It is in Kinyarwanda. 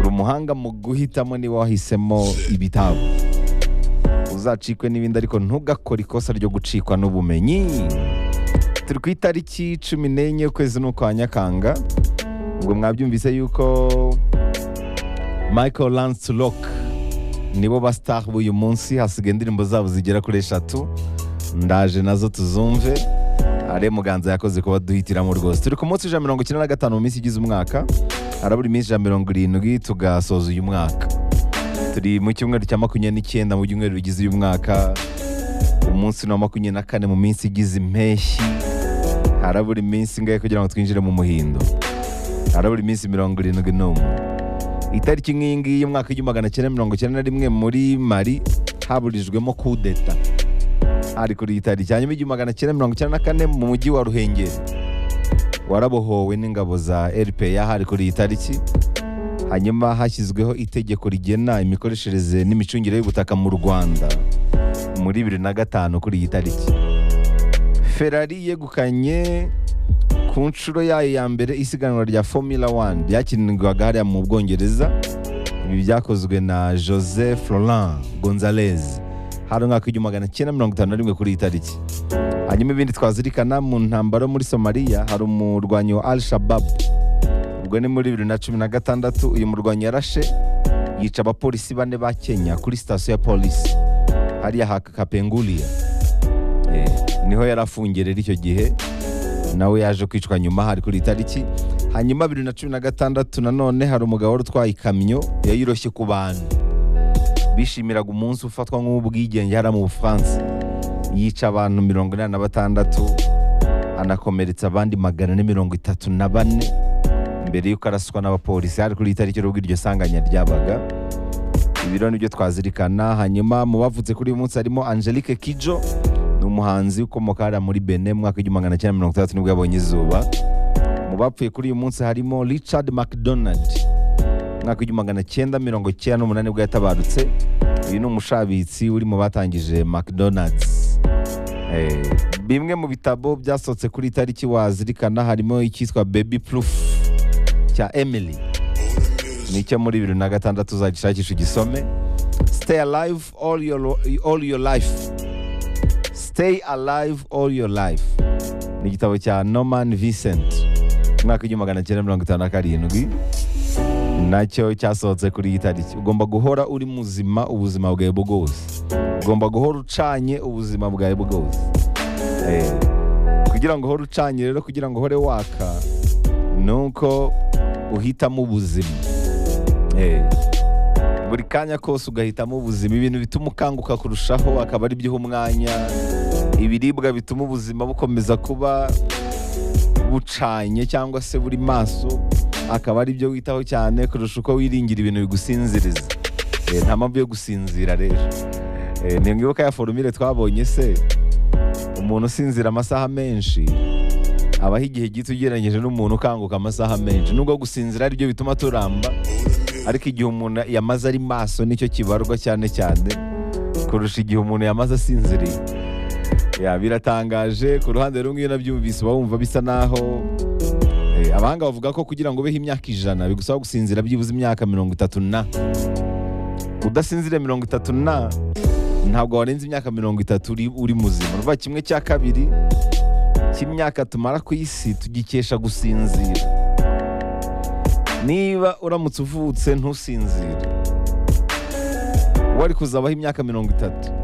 umuhanga mu guhitamo niba wahisemo ibitabo uzacikwe n'ibindi ariko ntugakore ikosa ryo gucikwa n'ubumenyi turi ku itariki cumi n'enye y'ukwezi n'ukwa nyakanga ubwo mwabyumvise yuko michael lance rock nibo ba star b'uyu munsi hasigaye indirimbo zabo zigera kuri eshatu ndaje nazo tuzumve are muganza yakoze kuba duhitiramo rwose turi ku munsi ijana mirongo icyenda na gatanu mu minsi igize umwaka harabura iminsi ijana mirongo irindwi tugasoza uyu mwaka turi mu cyumweru cya makumyabiri n'icyenda mu byumweru bigize uyu mwaka umunsi ni wa makumyabiri na kane mu minsi igize impeshyi harabura iminsi ingahe kugira ngo twinjire mu muhindo harabura iminsi mirongo irindwi n'umwe itariki nk'iyi ngiyi y'umwaka w'igihumbi magana cyenda mirongo icyenda na rimwe muri mari haburijwemo kudeta ari kuri iyi tariki hanyuma igihumbi magana cyenda mirongo icyenda na kane mu mujyi wa ruhengeri warabohowe n'ingabo za rpa hari kuri iyi tariki hanyuma hashyizweho itegeko rigena imikoreshereze n'imicungire y'ubutaka mu rwanda muri bibiri na gatanu kuri iyi tariki ferari yegukanye ku nshuro yayo ya mbere isiganwa rya formula 1 ryakinirwaga hariya mu bwongereza ibi byakozwe na jose florent gonzalez hari umwaka w'igihumbi magana cyenda mirongo itanu na rimwe kuri iyi tariki hanyuma ibindi twazirikana mu ntambaro muri somaliya hari umurwanyi wa al shabab ubwo ni muri bibiri na cumi na gatandatu uyu murwanyi yarashe yica abapolisi bane ba kenya kuri sitasiyo ya polisi hariya ha kapenguria Eh, niho yari afungiye rero icyo gihe nawe yaje kwicwa nyuma hari kuri iyi tariki hanyuma bibiri na cumi na gatandatu nanone hari umugabo wari utwaye ikamyo yayiroshye ku bantu bishimiraga umunsi ufatwa nk'ubwigenge hariya mu bufaransa yica abantu mirongo inani na batandatu anakomeretsa abandi magana ane mirongo itatu na bane mbere y'uko araswa n'abapolisi hari kuri iyi tariki n'ubwo iryo sanganya ryabaga ibi rero nibyo twazirikana hanyuma mu bavutse kuri uyu munsi harimo angelique kijo ni umuhanzi ukomoka hariya muri bene mu mwaka w'igihumbi magana cyenda mirongo itandatu nibwo yabonye izuba mu bapfuye kuri uyu munsi harimo richard mcdonald mwaka w'igihumbi magana cyenda mirongo icyenda n'umunani nibwo yatabarutse uyu ni umushabitsi uri mu batangije mcdonald's Eh, bimwe mu bitabo byasohotse kuri iyi tariki wazirikana harimo icyitwa baby proof cya emily nicyo muri bibiri na gatandatu uzagishakisha ugisome stay alive all your, all your life stay alive all your life ni igitabo cya norman vincent umwaka w'igihumbi magana cyenda mirongo itanu na karindwi nacyo cyasohotse kuri iyi tariki ugomba guhora uri muzima ubuzima bwawe bwose ugomba guhora ucanye ubuzima bwawe bwose Eh, kugira ngo uhore ucanye rero kugira ngo uhore waka ni uko uhitamo ubuzima Eh, buri kanya kose ugahitamo ubuzima ibintu bituma ukanguka kurushaho akaba ari byo uha umwanya ibiribwa bituma ubuzima bukomeza kuba bucanye cyangwa se buri maso akaba ari byo witaho cyane kurusha uko wiringira ibintu bigusinziriza Eh, nta mpamvu yo gusinzira rero Eh, ntimwibuka ya forumire twabonye se umuntu usinzira amasaha menshi abaho igihe gito ugereranyije n'umuntu ukanguka amasaha menshi nubwo gusinzira ari byo bituma turamba ariko igihe umuntu yamaze ari maso nicyo kibarwa cyane cyane kurusha igihe umuntu yamaze asinziriye ya biratangaje ku ruhande rumwe iyo nabyumvise uba wumva bisa naho eh, abahanga bavuga ko kugira ngo ubeho imyaka ijana bigusaba gusinzira byibuze imyaka mirongo itatu na udasinzire mirongo itatu na ntabwo warenza imyaka mirongo itatu uri, uri muzima urumva kimwe cya kabiri cy'imyaka tumara ku isi tugikesha gusinzira niba uramutse uvutse ntusinzire wari kuzabaho imyaka mirongo itatu